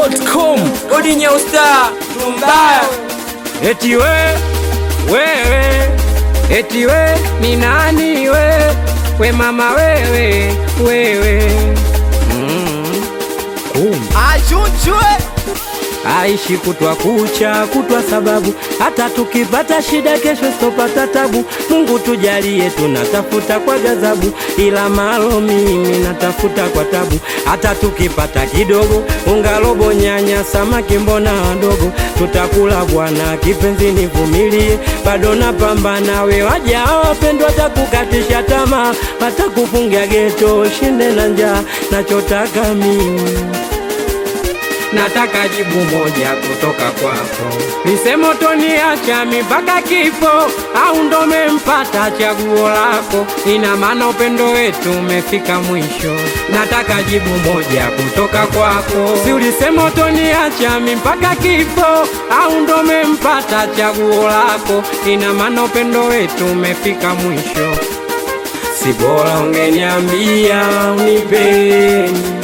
dachimsafi.com Odi Nyeusta Tumbaya Eti we wewe, eti we ni nani we, we mama wewe wewe, mm. Kumbe Achuchwe aishi kutwa kucha kutwa, sababu hata tukipata shida kesho sitopata tabu. Mungu tujalie, tunatafuta kwa ghadhabu, ila malo mimi natafuta kwa tabu. Hata tukipata kidogo, unga robo, nyanya, samaki, mbona wadogo, tutakula bwana. Kipenzi nivumilie, bado napambana. We waja wapendwa, takukatisha tamaa, watakufungia geto, shinde na njaa. Nachotaka mimi nataka jibu moja kutoka kwako, nisemo toniacha mpaka kifo au ndo mempata chaguo lako? Ina maana upendo wetu umefika mwisho. Nataka jibu moja kutoka kwako, si ulisema toniacha mpaka kifo au ndo mempata chaguo lako? Ina maana upendo wetu umefika mwisho. Si bora ungeniambia unipeni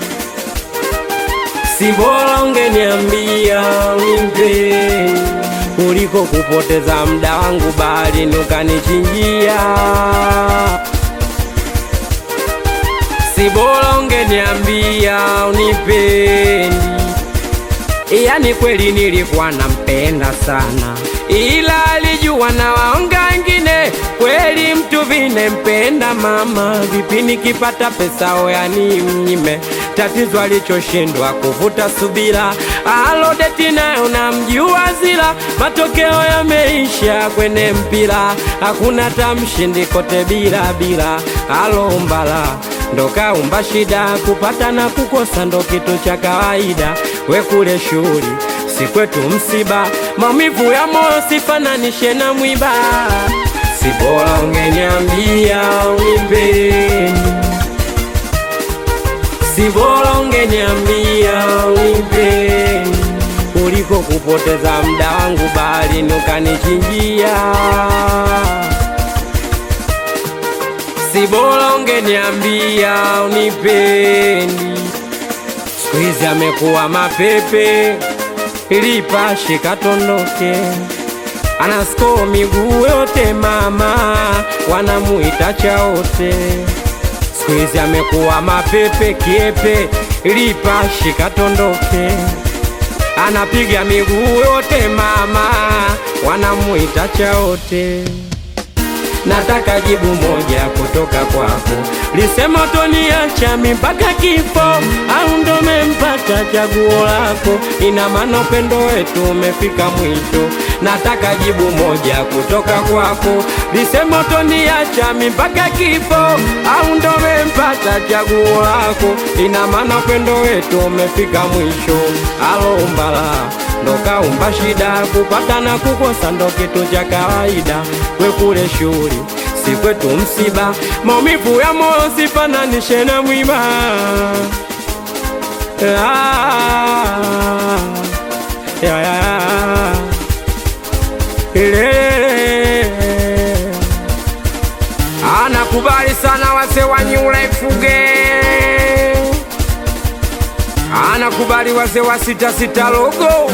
si bora ungeniambia unipeni kuliko kupoteza muda wangu baharini ukanichinjia. Si bora ungeniambia unipeni, yani kweli nilikuwa nampenda sana, ila alijua na waonga wengine. Kweli mtu vine mpenda mama, vipi nikipata pesa oyani mnyime tatizo alichoshindwa kuvuta subira, alodeti nayo namjua zila, matokeo yameisha kwenye mpira, hakuna tamshindi kote bila bila, alombala ndo kaumba shida, kupata na kukosa ndo kitu cha kawaida, we kule shughuli si kwetu msiba, maumivu ya moyo sifananishe na mwiba, si bora ungeniambia unipeni si bora ungeniambia unipeni kuliko kupoteza muda wangu baharini ukanichinjia. Si bora ungeniambia unipeni. Siku hizi amekuwa mapepe, ilipashe katondoke, anasko miguu yote mama, wanamuita chaote siku hizi amekuwa mapepe kiepe, lipashi katondoke, anapiga miguu yote mama, wanamuita chaote. Nataka jibu moja kutoka kwako, lisema toniacha mpaka kifo au ndo mempata chaguo lako? Ina maana upendo wetu umefika mwisho. Nataka jibu moja kutoka kwako, lisema toniacha mpaka kifo au ndo mempata chaguo lako? Ina maana upendo wetu umefika mwisho. Alombala ndo kaumba shida, kupata na kukosa ndo kitu cha kawaida. We kule shughuli si kwetu msiba, maumivu ya moyo sifananishe na mwiba. Ah, ya, ya, ile. Anakubali sana wase wa New Life Fuge, anakubali wase wa sita sita logo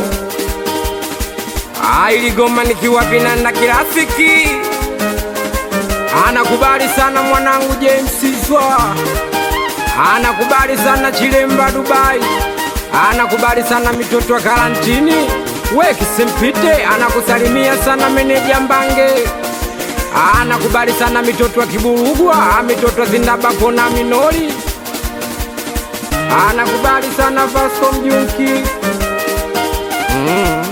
ailigoma nikiwa vinanda kirafiki anakubali sana mwanangu James Zwa, anakubali sana Chilemba Dubai, anakubali sana mitoto wa karantini we Kisempite, anakusalimia sana meneja Mbange, anakubali sana mitoto wa Kiburugwa, mitoto wa Zindabako na Minori, anakubali sana Vasco Mjunki mm.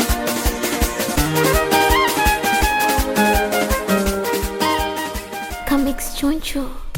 Comics Choncho.